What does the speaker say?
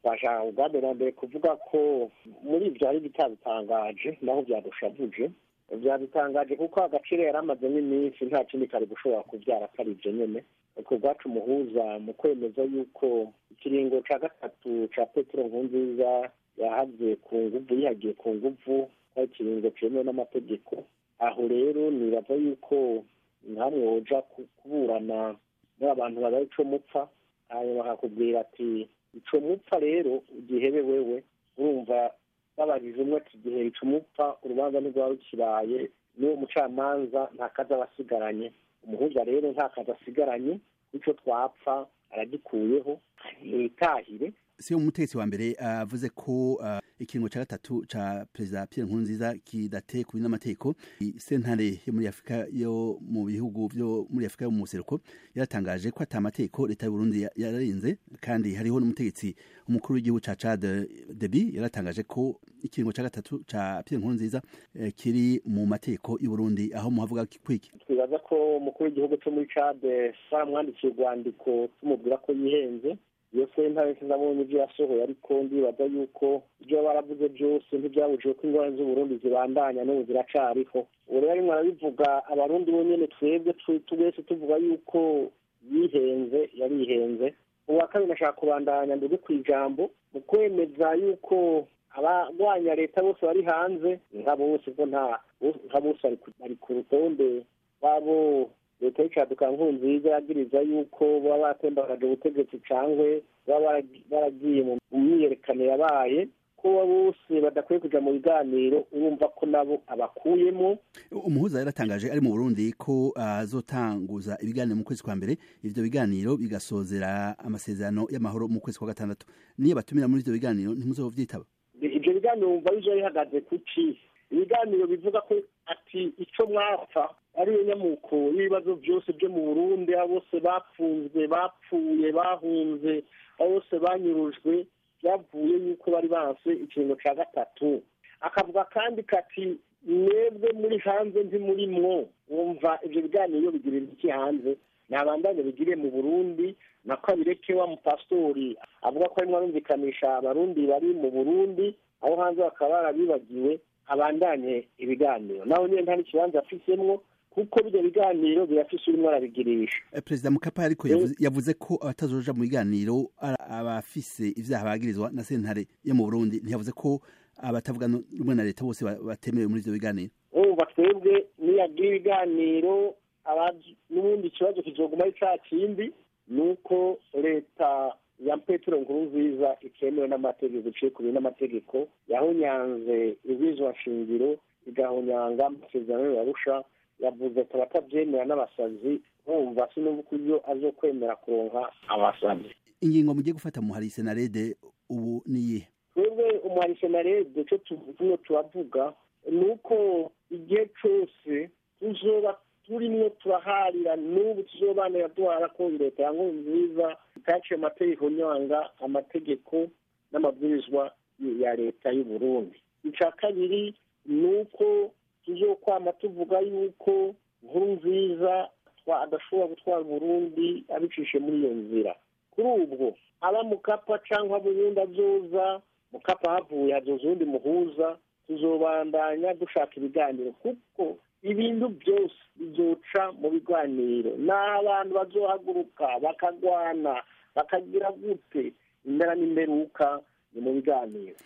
bashaka ubwa mbere na mbere kuvuga ko muri ibyo hari bitabitangaje naho byadushavuje byabitangaje kuko agaciro yari amazemo iminsi nta kindi kari gushobora kubyara atari ibyo nyine ku bwacu umuhuza mu kwemeza yuko ikiringo cya gatatu cya petero nkunziza yahagiye ku nguvu yihagiye ku nguvu ari ikiringo cyemewe n'amategeko aho rero nibaza yuko nkamwe woja kuburana n'abantu babaye ico mupfa hanyuma bakakubwira ati ico mupfa rero igihebe wewe urumva babajije umwe ati igihe ico mupfa urubanza ntirwaba rukiraye n'uwo mucamanza nta kazi aba asigaranye umuhuza rero nta kazi asigaranye ico twapfa aragikuyeho yitahire si umutegetsi wa mbere avuze ko uh, ikiringo ca gatatu ca perezida Pierre Nkurunziza kidateye ku n'amategeko sentare yo muri Afrika yo mu bihugu byo muri Afrika yo mu seruko yaratangaje ko ata amategeko leta y'u Burundi yararinze kandi hariho n'umutegetsi umukuru w'igihugu ca Chad Deby yaratangaje ko ikiringo ca gatatu ca Pierre Nkurunziza eh, kiri mu mategeko y'u Burundi aho muhavuga kwiki twibaza ko umukuru w'igihugu cyo muri Chad baramwandikiye urwandiko tumubwira ko yihenze iyo sentare sinabonye ibyo yasohoye ariko ndibaza yuko ibyo baravuze byose ntibyabujije ko ingorane z'uburundi zibandanya n'ubu ziracariho ubu rero arimo arabivuga abarundi bonyine twebwe twese tuvuga yuko yihenze yarihenze uwa kabiri nashaka kubandanya ndege ku ijambo mu kwemeza yuko abarwanya leta bose bari hanze nka bose ko nta nka bose bari ku rutonde rwabo leta y'icaduka nkunziza yagiriza yuko baba batembagaje ubutegetsi cangwe baba baragiye mu myiyerekano yabaye ko bose badakwiye kuja mu biganiro urumva ko nabo abakuyemo umuhuza yaratangaje ari mu burundi ko azotanguza uh, ibiganiro mu kwezi kwa mbere ivyo biganiro bigasozera amasezerano y'amahoro mu kwezi kwa gatandatu niyo batumira muri ivyo biganiro ntimuzovyitaba ivyo biganiro wumva bizoba bihagaze kuki ibiganiro bivuga ko ati ico mwapfa ariyo nyamuko y'ibibazo byose byo mu burundi abo bose bapfunzwe bapfuye bahunze abo bose banyurujwe byavuye yuko bari banse ikiringo cya gatatu akavuga kandi kati mwebwe muri hanze ntimurimwo wumva ibyo biganiro bigirira iki hanze ntabandanye bigiriye mu burundi na kabireke wa mupasitori avuga ko arimo arumvikanisha abarundi bari mu burundi aho hanze bakaba barabibagiwe abandanye ibiganiro naho nyine nta n'ikibanza afisemwo kuko bijya biganiro birafise urimo arabigirisha perezida mukapa ariko yavuze ko abatazoja mu biganiro abafise ivyaha bagirizwa na sentare yo mu burundi ntiyavuze ko abatavuga rumwe na leta bose batemerewe muri ivyo biganiro urumva twebwe niyagira ibiganiro n'ubundi ikibazo kizoguma ari ca kindi ni uko leta ya petero nkurunziza itemewe n'amategeko iciye ku n'amategeko yahonyanze ibwizwa shingiro igahonyanga amasezerano yarusha yavuze ati abatabyemera n'abasazi bumva sinumva ko iyo azokwemera kuronka abasazi ingingo mugiye gufata muhari senarede ubu niyihe twebwe umuhari senarede cyo tuvuye turavuga ni uko igihe cyose tuzoba turimwo turaharira n'ubu tuzobanira duhara ko leta ya nziza itaciye amategeko nyanga amategeko n'amabwirizwa ya leta y'u Burundi icya kabiri ni uko tuzokwama tuvuga yuko nkuru nziza adashobora gutwara Burundi abicishe muri iyo nzira kuri ubwo aba mukapa cyangwa burundi azoza mukapa havuye hazoza uwundi muhuza tuzobandanya dushaka ibiganiro kuko ibintu byose bizoca mu biganiro n'abantu bazohaguruka bakagwana bakagira gute impera n'imperuka ni mu biganiro